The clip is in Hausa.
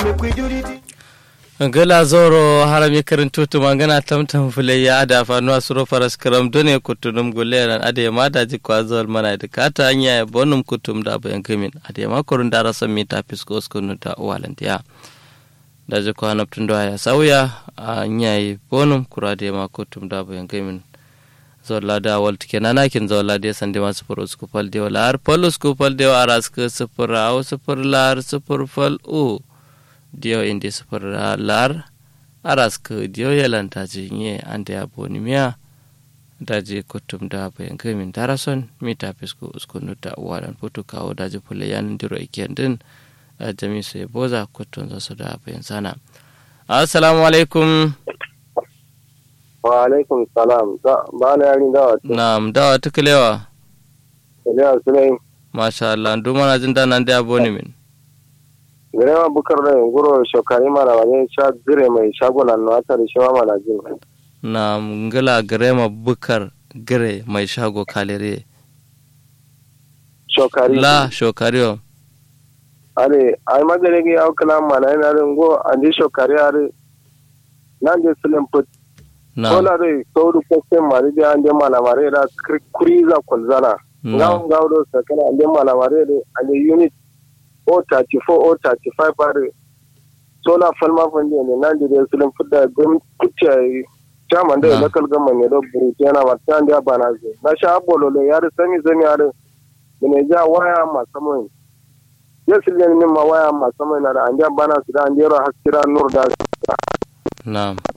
gala zoro harami karintu tuma gana tamtam fule ya ada fanuwa suro faras karam done kutunum guleran ade ma da ji kwazol mana da kata anya ya bonum kutum da bayan kamin ade ma kurun da rasan mita fisko skunu ta walantiya da ji kwana tun da ya sauya anya yi bonum kura da ma kutum da bayan kamin zola da wal tike nana kin zola de sande ma sufur usku fal de wala har pal usku fal de aras ke sufur au sufur lar sufur fal u dio indi sufur lar aras ke dio yalanta jinye ande aboni miya daji kutum da bayan kamin darason mita fisku usku nuta wadan putu kawo daji pule yan diro iken din jami sai boza kutun zasu da bayan sana assalamu alaikum wa alaikum salam ba na yari dawa ce na'am dawa tukulewa Iliya Sulaim masha Allah duma na jin danan da aboni min gare ma bukar da guro shokari mana wani sha gire mai shagunan na wata da shawa mana jin na ngila grema bukar gire mai shago kalere shokari la shokariyo are ai magare ga yau kala mana yana rin go an ji shokari are nan je Sulaim put na kola dai sauru kwaste mari da an je mana mare da kuriza kulzana na ngawon gawdo sakana an je mana mare da an je unit o34 o35 are sola falma fande ne nan da Sulaim put da gwam kuce chairman da Na. local government ne do buruti yana mata an da bana ze na sha bololo yar sami sami yar ne ja waya masamai yesu ne min ma waya masamai na da an ja bana su da an jero haskira nur da na